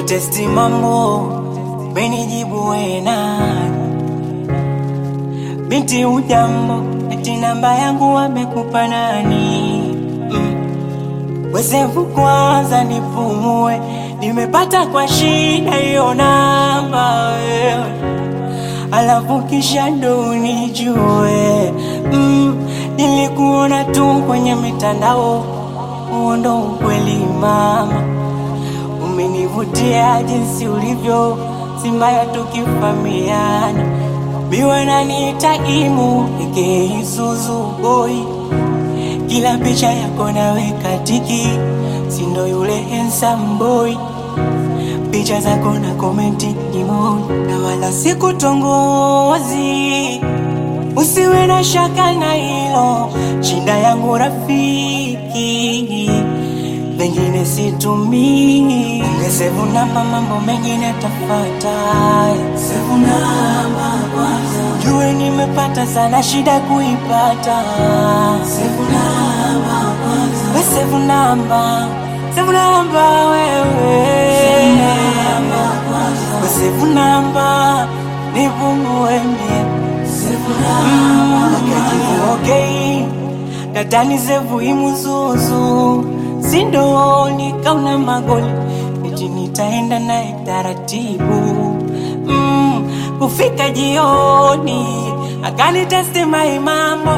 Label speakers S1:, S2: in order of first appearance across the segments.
S1: kutesti mambo, benijibu wena binti ujambo, eti namba yangu wamekupa nani? Mm. Wesevu kwanza nipumue, nimepata kwa shida hiyo namba wewe, alafu kisha ndo unijue. Mm. Nilikuona tu kwenye mitandao, huo ndo ukweli mama, umenivutia jinsi ulivyo, si mbaya tukifamiana biwe naniita imu eke Isuzu boy, kila picha yako naweka tiki, sindo yule handsome boy, picha zako na komenti emoji, na wala sikutongozi, usiwe na shaka na hilo, shinda yangu rafiki, pengine situmii, ungesevu namba, mambo mengine tafata, sevu namba Jue nimepata sana shida kuipata. Sevu namba kwanza. We sevu namba. Sevu namba wewe. We sevu namba. Nipungue mie. Sevu namba. Mm, okay. Dadani sevu imuzuzu. Sindo nikauna magoli. Eti nitaenda naye taratibu. Mm, kufika jioni akanitesti mai mambo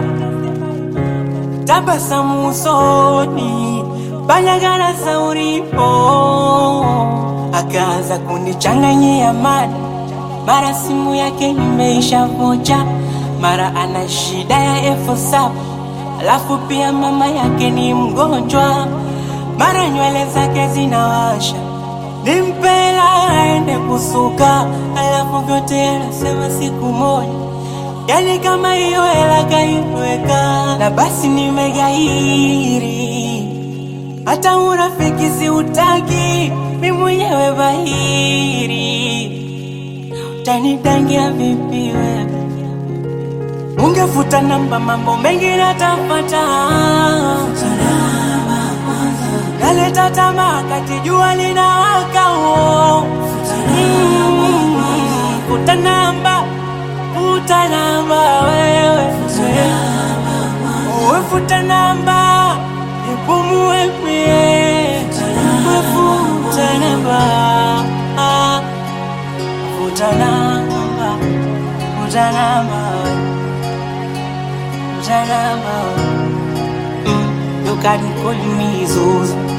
S1: tabasamu usoni banyagara sauripo akaanza kunichanganyia mada mara simu yake imeisha vocha mara ana shida ya elfu saba alafu pia mama yake ni mgonjwa mara nywele zake zinawasha nimpela aende kusuka, alafu vyote anasema siku moja, yani kama hiyo hela kaiweka, na basi nimegairi, hata urafiki siutaki, mi mwenyewe bahiri, utanidangia vipi wewe? Ungefuta namba, mambo mengi natafata naleta tamaa kati jua linawaka uo. Mm, Futa namba, futa namba wewe, Wewe futa namba, nipumue mie, Wewe futa namba, Ah, futa namba, futa namba, futa namba. Mm, You can call me Zuzu.